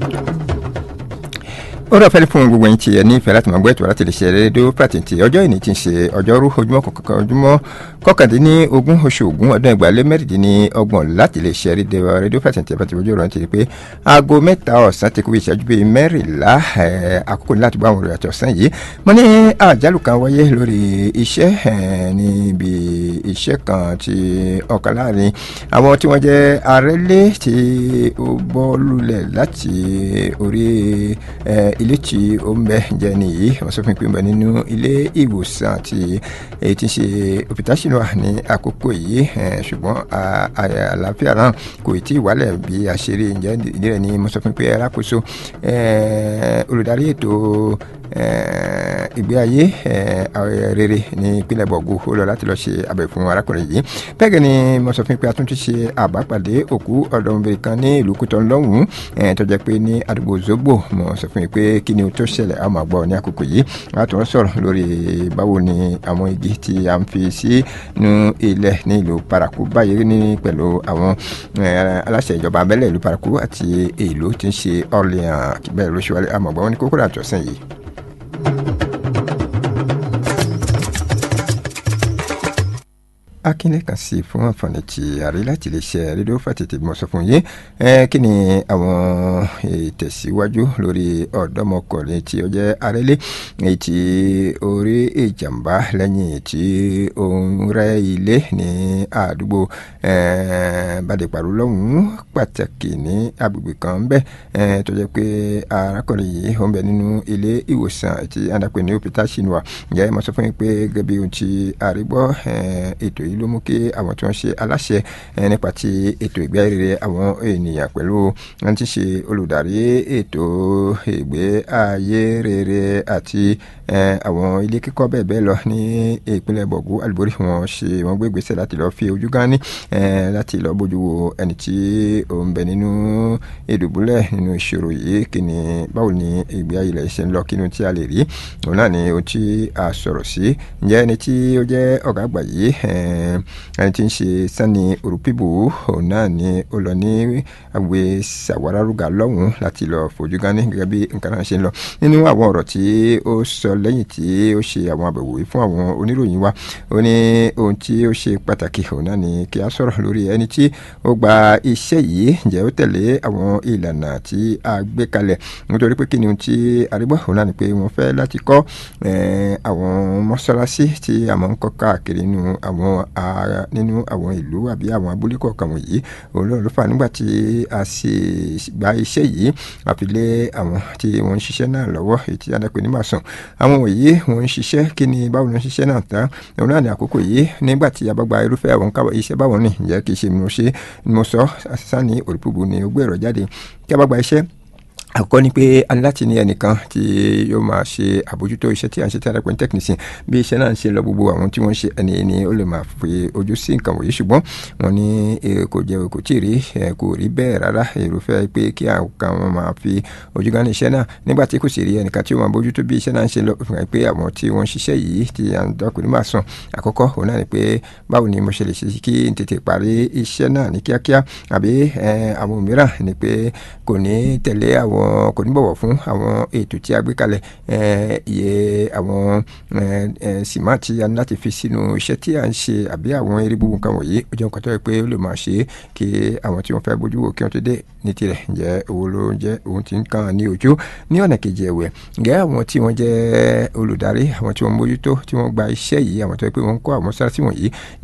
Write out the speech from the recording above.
ó rọ fẹ́lẹ́ fún gbogbo yín tí ẹ ní ìfẹ́ láti máa gbọ́ ètò láti lè ṣe rédíò pàtẹ́ǹtì ọjọ́ ìní tí ń ṣe ọjọ́rú ojúmọ́ kọ̀ọ̀kan ojúmọ́ kọkàndínlógún oṣù ògún ọdún ẹgbàálé mẹ́rìndínlọ́gbọ̀n láti lè ṣe rédíò pàtẹ́ǹtì ẹ̀fẹ́ tí ojú ọ̀rọ̀ ti rí pé aago mẹ́ta ọ̀sán ti kú ìṣẹ́jú bíi mẹ́rìnlá àkókò láti gbọ́ àwọn ìròyìn ọ̀sán yìí mo ní àjálù kan wáyé lórí iṣẹ́ níbi iṣẹ́ kan tí ọ̀kan láàrin àwọn tí wọ́n jẹ́ arẹ́lé tí ó bọ́ lulẹ̀ láti orí ilé tí ó ń bẹ jẹ nìyí wọ́n sọ fún mi pé ń bẹ nínú ilé ìwòsàn àti èyí tí ń ṣe òpìtásínú wà ní àkókò yìí ṣùgbọ́n àlàáfíà náà kò tí ì wálẹ̀ bí a ṣe rí ǹjẹ́ ìdí rẹ̀ ni mo sọ fún mi pé alákòóso olùdarí ètò ìgbé ayé rere ní ìpínlẹ̀ bọ̀gù ó lọ láti lọ ṣe àbẹ̀ fún arákùnrin yìí bẹ́ẹ̀ gẹ́ ni mo sọ fún mi pé a tún ti ṣe àbápàdé òkú ọ̀dọ́mọbìnrin kan ní ìlú kútọ́ lọ́hùn-ún tó jẹ́ pé ní àdúgbò zogbo mo sọ fún mi pé kí ni o tó ṣẹlẹ̀ a máa gbọ́ ní àkókò yìí a tún sọ̀rọ̀ lórí báwo ni àwọn igi tí a ń fi sínú ilẹ̀ ní ìlú paraku báyìí ní pẹ̀lú àwọn aláṣẹ ìjọba abẹ́lẹ̀ ìlú paraku àti ìlú tí ń ṣe Orleans bẹ́ẹ̀ ló ṣe wálé a máa gbọ́ wọn ní kókó àtọ̀sán yìí. akínlẹ̀ kan sí fún àǹfààní tí àrí láti lè ṣe rédíò fàtètè mọ̀ sọ fún yín kí ni àwọn ìtẹ̀síwájú lórí ọ̀dọ́mọkùnrin tí ó jẹ́ arẹ́lé èyí tí ó rí ìjàmbá lẹ́yìn tí ó ń rẹ́ ilé ní àdúgbò bàdìpàrọ̀ lọ́hùn-ún pàtàkì ní agbègbè kan ń bẹ tó jẹ́ pé arákùnrin yìí ó ń bẹ nínú ilé ìwòsàn tí adàpè ní òpìtà ṣìnwá ǹjẹ́ mo sọ fún yín pé gẹ́gẹ́ bí ohun tí àrígbọ́ ètò yìí ló mú kí àwọn tí wọ́n ṣe aláṣẹ nípa ti ètò ìgbé ayé àwọn ènìyàn pẹ̀lú wọn ti ṣe olùdarí ètò ìgbé ayé rere àti àwọn ilé kíkọ́ bẹ́ẹ̀ bẹ́ẹ̀ lọ ní ìpínlẹ̀ bọ̀gú àlùbórí wọn ṣe wọn gbé gbèsè láti lọ́ọ́ fi ojú gán ní láti lọ́ọ́ bójú wo ẹni tí ó ń bẹ nínú ìdùbúlẹ̀ nínú ìṣòro yìí kí ni báwo ni ìgbé ayé rẹ̀ ṣe ń lọ kí ni tí a lè rí òun náà ni ohun tí a sọ̀rọ̀ sí ǹjẹ́ ẹni tí ó jẹ́ ọ̀gá àgbà yìí ẹni tí ń ṣe sani òrùpìbò òun náà ni ó lọ ní àgbè sàwárárúgà lọ́hùn-ún láti lọ fojú gání gẹ́gẹ́ bí nǹkan náà ṣe ń lọ nínú àwọn ọ̀rọ̀ tí ó sọ lẹ́yìn tí ó ṣe àwọn àbẹ̀wò yìí fún àwọn oníròyìn wa ó ní ohun tí ó ṣe pàtàkì òun náà ni kí a sọ̀rọ̀ lórí ẹni tí ó gba iṣẹ́ yìí ǹjẹ́ ó tẹ̀lé àwọn ìlànà tí a gbé kalẹ̀ nítorí pé kí ni ohun tí arígbọ́ òun náà ni pé wọ́n fẹ́ láti kọ́ àwọn mọ́ṣáláṣí tí a máa ń kọ́ káàkiri nínú àwọn ara nínú àwọn ìlú àbí àwọn abúlé kọ̀ọ̀kan wọ̀nyí òun ló fà nígbà tí a sì gba iṣẹ́ yìí àfi lé àwọn tí wọ́n ń ṣiṣẹ́ náà lọ́wọ́ èyí tí adápẹ́ ní màsàn àwọn wọ̀nyí wọ́n ń ṣiṣẹ́ kí ni báwo ni wọ́n ṣiṣẹ́ náà tán òun náà ní àkókò yìí nígbà tí a bá gba irúfẹ́ àwọn káwọ́ iṣẹ́ báwọn ní ìjẹ́ kì í ṣe mo ṣe mo sọ sani òrìpùbù ni ó gbé ẹ̀rọ jáde kí a bá gba iṣẹ́ àkọ́kọ́ ni pé a ní láti ní ẹnìkan tí yóò máa ṣe àbójútó iṣẹ́ tí à ń ṣe tí a dẹ́pẹ́ ní technician bí iṣẹ́ náà ń ṣe lọ gbogbo àwọn tí wọ́n ń ṣe ẹni ni ó lè máa fi ojú sí nǹkan wọ̀nyí ṣùgbọ́n wọ́n ní kò jẹ́ kò tí ì rí kò rí bẹ́ẹ̀ rárá èròfẹ́ pé kí àwọn wọn máa fi ojú gan ní iṣẹ́ náà nígbà tí kò sì rí ẹnìkan tí ó máa bójútó bí iṣẹ́ náà ń ṣe lọ fún pé àwọn tí wọ́n ń ṣiṣẹ́ yìí tí à ń dọ́kùn ní máa sàn àkọ́kọ́ òun náà ni pé báwo ni mo ṣe lè ṣe kí n tètè parí iṣẹ́ náà ní kíákíá àbí àwọn mìíràn ni pé kò ní tẹ̀lé àwọn kò ní bọ̀wọ̀ fún àwọn ètò tí a gbé kalẹ̀ iye àwọn sìmá tí a ní láti fi sínú iṣẹ́ tí a ń ṣe àbí àwọn eré gbogbo nǹkan wọ̀nyí ó jẹ́ nǹkan tó yẹ pé ó lè máa ṣe é kí àwọn tí wọ́n fẹ́ bójú wò kí wọ́n tó dé ní tirẹ̀ ǹjẹ́ owó ló ń jẹ́ òun ti ń kàn ní ojú ní ọ̀nà kejì ẹ̀wẹ̀ ǹjẹ́ àwọn tí wọ́n jẹ́ olùdarí àwọn tí wọ́n mójútó tí wọ́n gba iṣẹ́ yìí àwọn tó yẹ pé wọ́n ń kọ́ àwọn sára sí wọ̀nyí